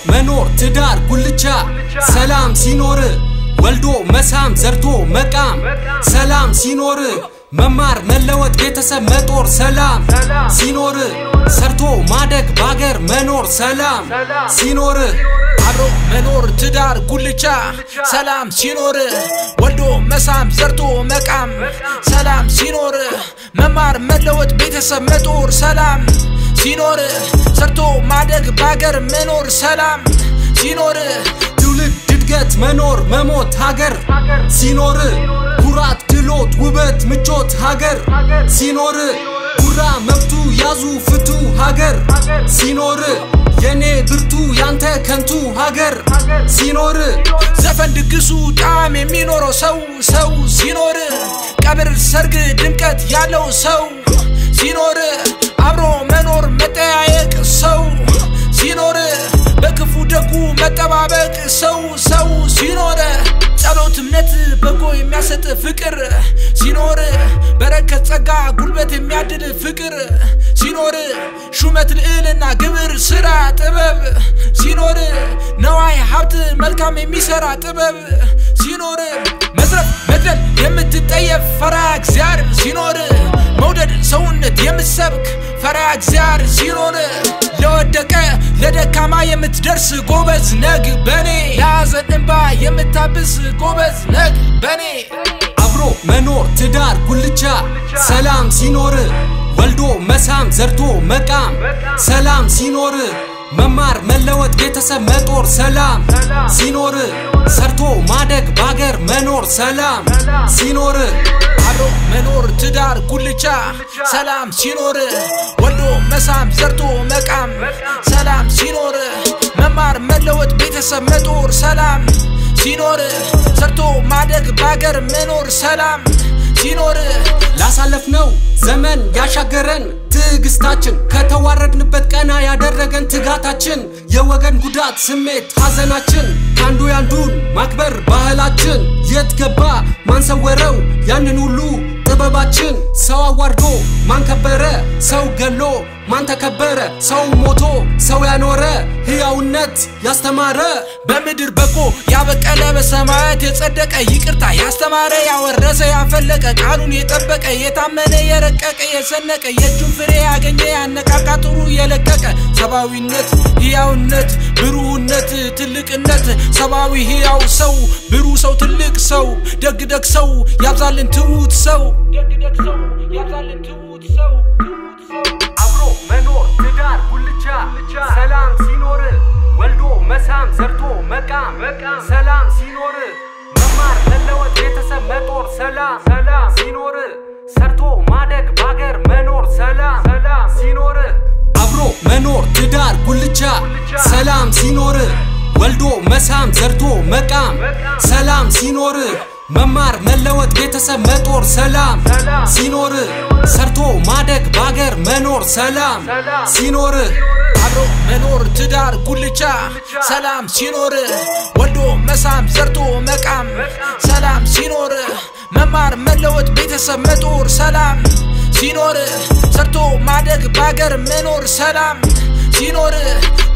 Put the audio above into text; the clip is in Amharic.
መኖር ትዳር ጉልቻ ሰላም ሲኖር ወልዶ መሳም ዘርቶ መቃም ሰላም ሲኖር መማር መለወጥ ቤተሰብ መጦር ሰላም ሲኖር ሰርቶ ማደግ ባገር መኖር ሰላም ሲኖር አብሮ መኖር ትዳር ጉልቻ ሰላም ሲኖር ወልዶ መሳም ዘርቶ መቃም ሰላም ሲኖር መማር መለወጥ ቤተሰብ መጦር ሰላም ሲኖር ሰርቶ ማደግ ባገር መኖር ሰላም ሲኖር ትውልድ እድገት መኖር መሞት ሀገር ሲኖር ኩራት ድሎት ውበት ምቾት ሀገር ሲኖር ጉራ መብቱ ያዙ ፍቱ ሀገር ሲኖር የኔ ብርቱ ያንተ ከንቱ ሀገር ሲኖር ዘፈን ድግሱ ጣዕም የሚኖረው ሰው ሰው ሲኖር ቀብር ሰርግ ድምቀት ያለው ሰው ሲኖር አብሮ መኖር መጠያየቅ ሰው ሲኖር በክፉ ደጉ መጠባበቅ ሰው ሰው ሲኖር ጸሎት እምነት በጎ የሚያሰጥ ፍቅር ሲኖር በረከት ጸጋ ጉልበት የሚያድል ፍቅር ሲኖር ሹመት ልዕልና ግብር ስራ ጥበብ ሲኖር ነዋይ ሀብት መልካም የሚሰራ ጥበብ ሲኖር መዝረፍ መግደል የምትጠየፍ ፈራ እግዚአብሔር ሲኖር መውደድ ሰውነት የምትሰብክ ፈራ እግዚአብሔር ሲኖር ለወደቀ ለደካማ የምትደርስ ጎበዝ ነግ በኔ ለሐዘን እንባ የምታብስ ጎበዝ ነግ በኔ አብሮ መኖር ትዳር ጉልቻ ሰላም ሲኖር ወልዶ መሳም ዘርቶ መቃም ሰላም ሲኖር መማር መለወጥ ቤተሰብ መጦር ሰላም ሲኖር ሰርቶ ማደግ ባገር መኖር ሰላም ሲኖር አብሮ መኖር ትዳር ጉልቻ ሰላም ሲኖር ወልዶ መሳም ዘርቶ መቃም ሰላም ሲኖር መማር መለወጥ ቤተሰብ መጦር ሰላም ሲኖር ሰርቶ ማደግ ባገር መኖር ሰላም ሲኖር ላሳለፍነው ዘመን ያሻገረን ትዕግስታችን ከተዋረድንበት ቀና ያደረገን ትጋታችን የወገን ጉዳት ስሜት ሐዘናችን ከአንዱ ያንዱን ማክበር ባህላችን የት ገባ ማንሰወረው ያንን ሁሉ ጥበባችን ሰው አዋርዶ ማን ከበረ ሰው ገሎ ማን ተከበረ ሰው ሞቶ ሰው ያኖረ ሕያውነት ያስተማረ በምድር በጎ ያበቀለ በሰማያት የጸደቀ ይቅርታ ያስተማረ ያወረሰ ያፈለቀ ቃሉን የጠበቀ የታመነ የረቀቀ የሰነቀ የእጁን ፍሬ ያገኘ ያነቃቃ ጥሩ የለቀቀ ሰብአዊነት ሕያውነት ብሩህነት ትልቅነት ሰብአዊ ሕያው ሰው ብሩህ ሰው ትልቅ ሰው ደግ ደግ ሰው ያብዛልን ትውት ሰው ደግ ደግ ሰው ያብዛልን ትውት ሰው ትውት ሰው አብሮ መኖር ትዳር ጉልቻ ሰላም ሲኖር ወልዶ መሳም ዘርቶ መቃም ሰላም ሲኖር መማር መለወጥ ቤተሰብ መጦር ሰላም ሲኖር ሰርቶ ማደግ ባገር መኖር ሰላም ሲኖር አብሮ መኖር ትዳር ጉልቻ ሰላም ሲኖር ወልዶ መሳም ዘርቶ መቃም ሰላም ሲኖር መማር መለወጥ ቤተሰብ መጦር ሰላም ሲኖር ሰርቶ ማደግ ባገር መኖር ሰላም ሲኖር አብሮ መኖር ትዳር ጉልቻ ሰላም ሲኖር ወልዶ መሳም ዘርቶ መቃም ሰላም ሲኖር መማር መለወጥ ቤተሰብ መጦር ሰላም ሲኖር ሰርቶ ማደግ ባገር መኖር ሰላም ሲኖር